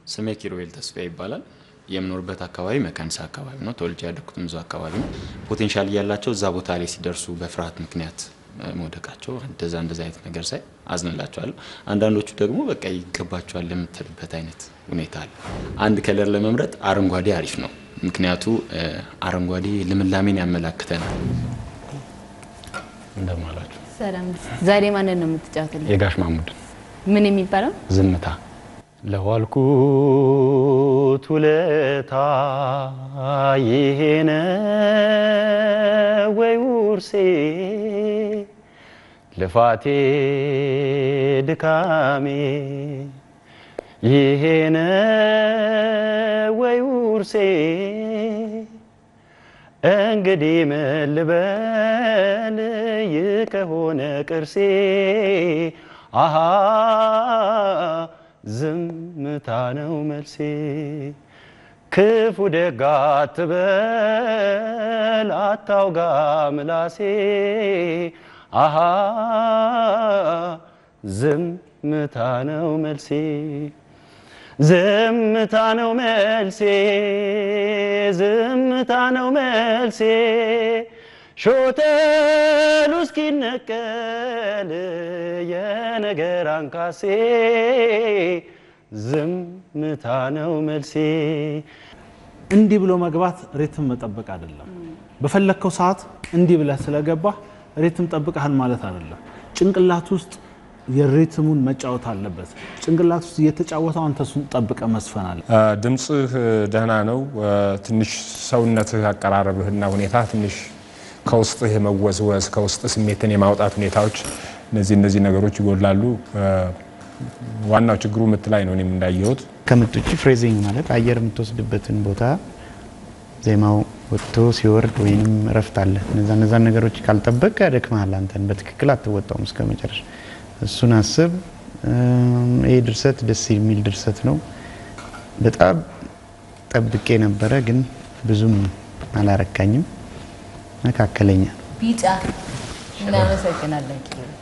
ስሜ ኪሩቤል ተስፋ ይባላል። የምኖርበት አካባቢ መካኒሳ አካባቢ ነው። ተወልጄ ያደግኩትም እዛው አካባቢ ነው። ፖቴንሻል እያላቸው እዛ ቦታ ላይ ሲደርሱ በፍርሃት ምክንያት መውደቃቸው እንደዛ እንደዛ አይነት ነገር ሳይ አዝንላቸዋለሁ። አንዳንዶቹ ደግሞ በቃ ይገባቸዋል የምትልበት አይነት ሁኔታ አለ። አንድ ከለር ለመምረጥ አረንጓዴ አሪፍ ነው። ምክንያቱ አረንጓዴ ልምላሜን ያመላክተናል እንደማላቸው። ሰላም። ዛሬ ማንን ነው የምትጫወትልን? የጋሽ ማሙድ ምን የሚባለው? ዝምታ ለዋልኩት ውለታ ይሄነ ወይ ውርሴ ልፋቴ ድካሜ ይሄነ ወይ ውርሴ እንግዲህ ምን ልበል ይህ ከሆነ ቅርሴ አሃ ዝምታ ነው መልሴ ክፉ ደግ አትበል አታውጋ ምላሴ አሃ ዝምታ ነው መልሴ ዝምታ ነው መልሴ ዝምታ ነው መልሴ ሾተሉ እስኪነቀል የነገር አንካሴ ዝምታ ነው መልሴ። እንዲህ ብሎ መግባት ሬትም መጠበቅ አይደለም። በፈለግከው ሰዓት እንዲህ ብለህ ስለገባህ ሬትም ጠብቀሃል ማለት አይደለም። ጭንቅላት ውስጥ የሬትሙን መጫወት አለበት። ጭንቅላት ውስጥ እየተጫወተው አንተ እሱን ጠብቀህ መስፈን አለ። ድምፅህ ደህና ነው። ትንሽ ሰውነትህ አቀራረብህና ሁኔታ ትንሽ ከውስጥህ የመወዝወዝ ከውስጥ ስሜትን የማውጣት ሁኔታዎች እነዚህ እነዚህ ነገሮች ይጎላሉ። ዋናው ችግሩ ምት ላይ ነው እኔም እንዳየሁት። ከምት ውጭ ፍሬዚንግ ማለት አየር የምትወስድበትን ቦታ ዜማው ወጥቶ ሲወርድ ወይንም እረፍት አለ። እነዛ እነዛን ነገሮች ካልጠበቅ ያደክመሃል። አንተን በትክክል አትወጣውም እስከ መጨረሻ። እሱን አስብ። ይህ ድርሰት ደስ የሚል ድርሰት ነው። በጣም ጠብቄ ነበረ፣ ግን ብዙም አላረካኝም። መካከለኛ ቢጫ። እናመሰግናለን ኪሩ